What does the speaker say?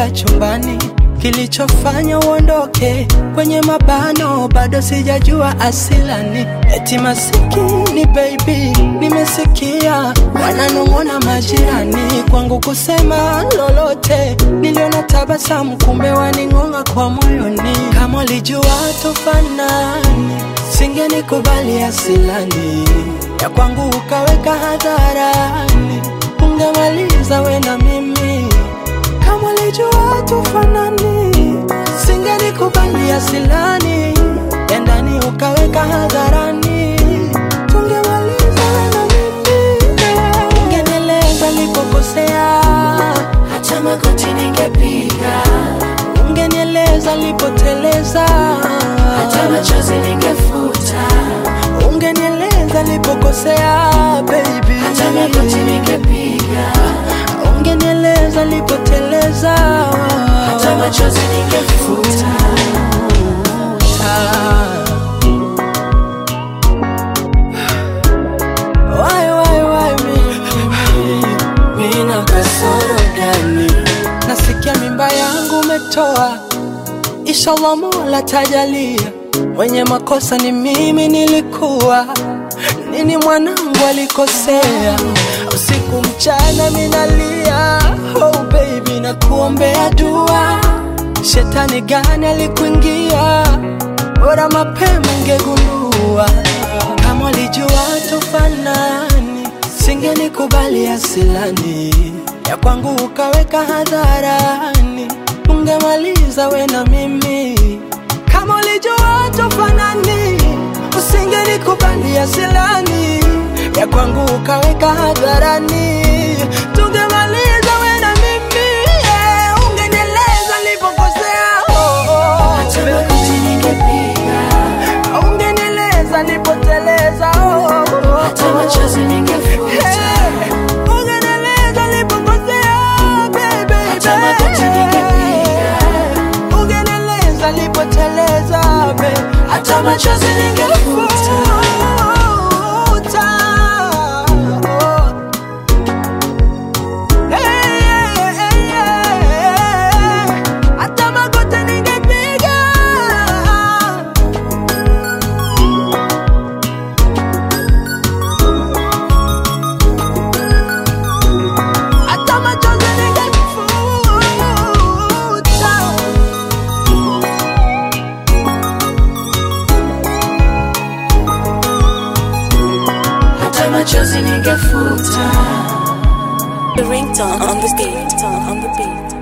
kuingia chumbani, kilichofanya uondoke kwenye mabano, bado sijajua asilani. Eti masikini baby, nimesikia wananong'ona majirani kwangu kusema lolote. Niliona tabasamu, kumbe waning'ong'a kwa moyoni. Kama ulijua tufanani, singenikubali asilani ya kwangu ukaweka hadharani, ungemaliza we na mimi. Kama ulijua tufanani, singenikubali asilani ya ndani ukaweka hadharani, tungemaliza we na mimi. Ungenieleza nilipokosea, hata magoti ningepiga, ungenieleza nilipoteleza, hata machozi ningefuta, ungenieleza nilipokosea baby, hata magoti ningepiga, ungenieleza nilipoteleza, hata machozi ningefuta. Why, why, why me? Mina kasoro gani? Nasikia mimba yangu umetoa, inshallah Mola tajalia. Mwenye makosa ni mimi, nilikuwa nini? Mwanangu alikosea, usiku mchana minalia. Oh baby, nakuombea dua, shetani gani alikuingia? Bora mapema ngegundua, kama ulijua tufanani, singenikubali asilani ya kwangu ukaweka hadharani, ungemaliza we na mimi. Kama ulijua tufanani, usingenikubali asilani ya kwangu ukaweka hadharani, tungemaliza we na mimi. Yeah, ungenieleza nilipokosea. Oh, oh. Hata magoti ningepiga, Ungenieleza nipoteleza oh, oh, oh. hata machozi ningefuta, Hey, ungenieleza nilipokosea, baby, Hata magoti ningepiga. Ungenieleza nipoteleza, baby, hata machozi ningefuta. Futa. Hey, hey, hey, hey. Hata magoti ningepiga hata machozi ningefuta. hata machozi ningefuta. The ringtone on the beat. On the beat.